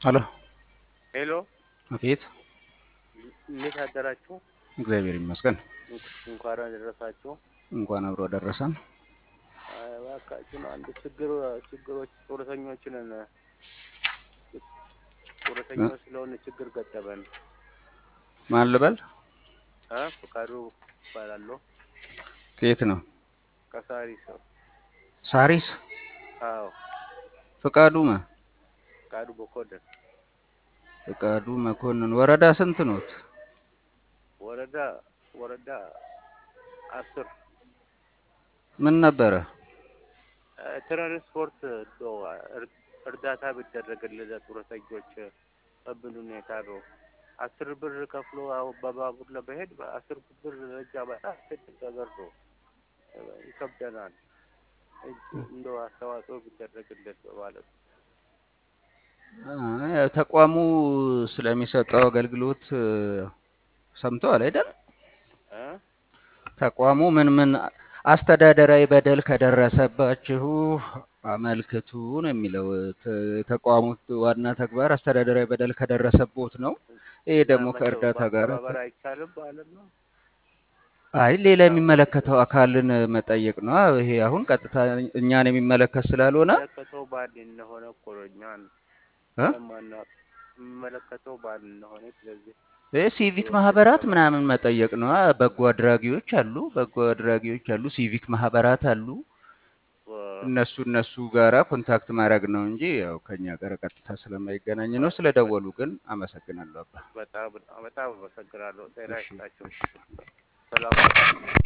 ሄሎ ሄሎ አቤት። እንዴት አደራችሁ? እግዚአብሔር ይመስገን። እንኳን አደረሳችሁ። እንኳን አብሮ ደረሰን። አይ እባካችሁን አንድ ችግር ችግሮች ጡረተኞችን ጡረተኞች ስለሆነ ችግር ገጠመን። ማን ልበል? አ ፈቃዱ እባላለሁ ከየት ነው? ከሳሪስ ነው። ሳሪስ አዎ ፍቃዱ ማ ፈቃዱ በኮደን ፍቃዱ መኮንን። ወረዳ ስንት ኖት? ወረዳ ወረዳ አስር ምን ነበረ? አ፣ ትራንስፖርት እንደው እር- እርዳታ ቢደረግልን ለጡረተኞች በምን ሁኔታ ነው? አስር ብር ከፍሎ አሁን በባቡር ለመሄድ በአስር ብር ረጃ በጣም ትልቅ ነገር ነው። ይከብደናል። እጅ- እንደው አስተዋጽኦ ቢደረግልን በማለት ነው። አይ፣ ተቋሙ ስለሚሰጠው አገልግሎት እ፣ ሰምተዋል አይደል? እ? ተቋሙ ምን ምን አስተዳደራዊ በደል ከደረሰባችሁ አመልክቱ ነው የሚለው። ተ- ተቋሙ ዋና ተግባር አስተዳደራዊ በደል ከደረሰቦት ነው። ይሄ ደግሞ እና ከእርዳታ መተው ጋር ማስተባበር አይቻልም ማለት ነው። አይ ሌላ የሚመለከተው አካልን መጠየቅ ነው። ይሄ አሁን ቀጥታ እኛን የሚመለከት ስላልሆነ የሚመለከተው ባል እንደሆነ እኮ ነው እኛን እ? ለማና- የሚመለከተው ባል እንደሆነ ስለዚህ ይሄ ሲቪክ ሰዎች ማህበራት የተባሉ ምናምን መጠየቅ ነው። በጎ አድራጊዎች አሉ፣ በጎ አድራጊዎች አሉ፣ ሲቪክ ማህበራት አሉ። እነሱ እነሱ ጋራ ኮንታክት ማድረግ ነው እንጂ ያው ከኛ ጋር ቀጥታ ስለማይገናኝ ነው። ስለደወሉ ግን አመሰግናለሁ አባ። በጣም በጣም አመሰግናለሁ። ጤና እሺ ይስጣችሁ። እሺ። ሰላም